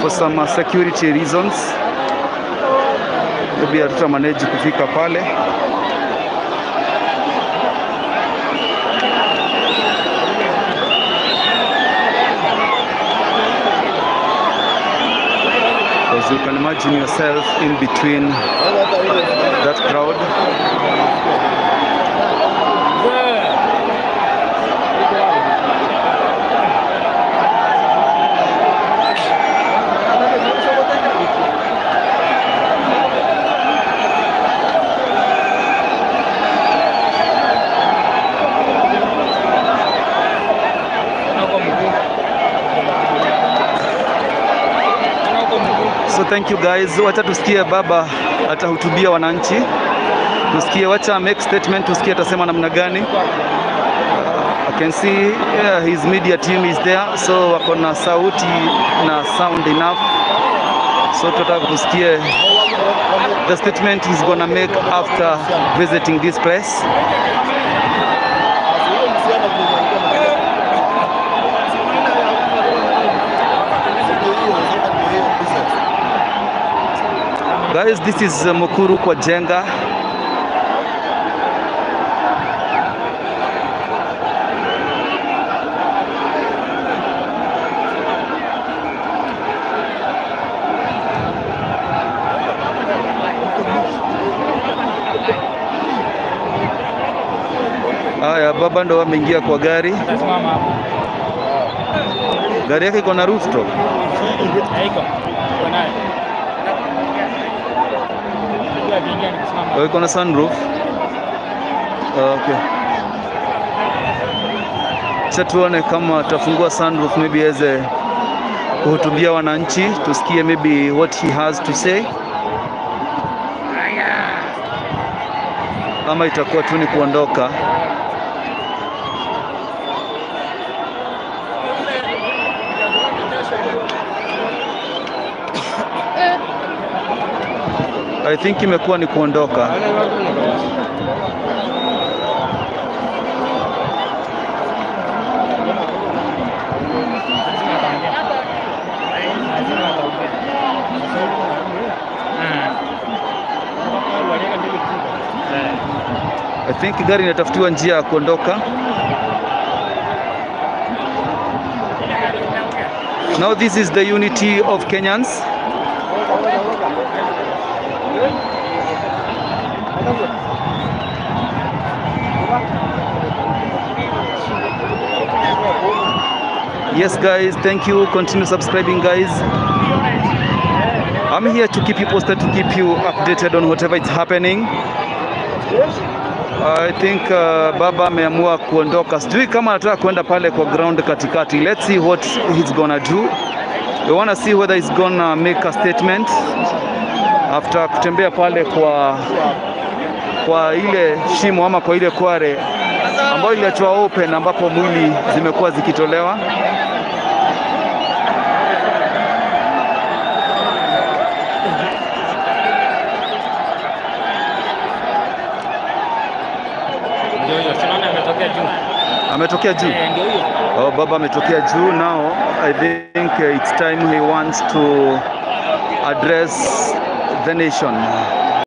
for some uh, security reasons maybe hatuta manage kufika pale. Because you can imagine yourself in between that crowd. So thank you guys. Wacha tusikie baba atahutubia wananchi, tusikie, wacha make statement, tusikie atasema namna gani. Uh, I can see yeah, his media team is there, so wako na sauti na sound enough, so tutataka tusikie the statement he's gonna make after visiting this place. Guys, this is uh, Mukuru kwa Jenga. Haya, baba ndo ameingia kwa gari. Tasimama hapo. Gari yake iko na rooftop. Haiko. Uko nayo. Unajua vingi ni kusimama. Oh, iko na sunroof. Okay. Acha tuone kama atafungua sunroof maybe aweze kuhutubia wananchi, tusikie maybe what he has to say, ama itakuwa tu ni kuondoka. I think imekuwa ni kuondoka. Lazima ataongea. Lazima ataongea. Ah. Waliweka mbili kubwa. Eh. I think gari inatafutiwa njia ya kuondoka. Now this is the unity of Kenyans. Yes guys, thank you. Continue subscribing guys. I'm here to keep you posted, to keep you updated on whatever is happening. I think uh, baba ameamua kuondoka. Sijui kama anataka kwenda pale kwa ground katikati. Let's see what he's gonna do. We wanna see whether he's gonna make a statement after kutembea pale kwa kwa ile shimo ama kwa ile kware ambayo iliachwa open ambapo mwili zimekuwa zikitolewa. Ndio hiyo. Tunaona ametokea juu. Ametokea juu. Eh, ndio hiyo. Oh, baba ametokea juu. Now I think uh, it's time he wants to address the nation.